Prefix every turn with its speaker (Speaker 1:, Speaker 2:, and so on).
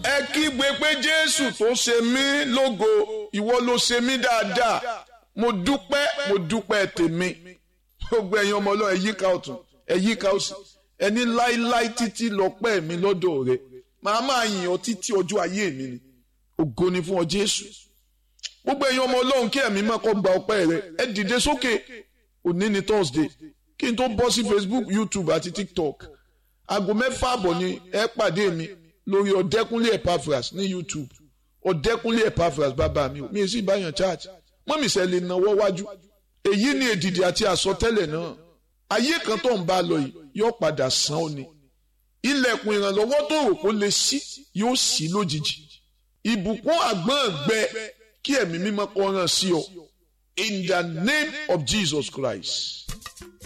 Speaker 1: ẹ kígbe pé jésù tó ṣe mí lógo ìwọ ló ṣe mí dáadáa mo dúpẹ́ mo dúpẹ́ tèmi gbogbo ẹ̀yin ọmọ ọlọ́run ẹ yíká ọ̀tún ẹ yíká òsì ẹni láíláí títí lọ́pẹ́ mi lọ́dọ̀ rẹ màá máa yìn ọ́ títí ọjọ́ ayé mi ni ògo ni fún ọ jésù gbogbo ẹ̀yin ọmọ ọlọ́run kí ẹ̀mí máa kọ́ gba ọpẹ́ rẹ ẹ dìde sókè òní ni thursday kí n tó bọ́ sí facebook youtube àti tiktok aago mẹ́fà àbọ̀ ni ẹ pàdé mi lórí ọ̀dẹ́kúnlé epaphras ní youtube ọ̀dẹ́kúnlé epaphras bàbá mi mi sì báyàn church mọ́mí sẹ́ lè nawọ́ wájú èyí ni èdìdì àti àsọtẹ́lẹ̀ náà ayé kan tó ń bá lọ yìí yóò padà sàn ó ni ilẹ̀kùn ìrànlọ́wọ́ tó rò kó lè ṣí yóò ṣí lójijì ìbùkún àgbọ̀n gbẹ kí ẹ̀mí mímọ́ kó ràn sí ọ in the name of Jesus Christ.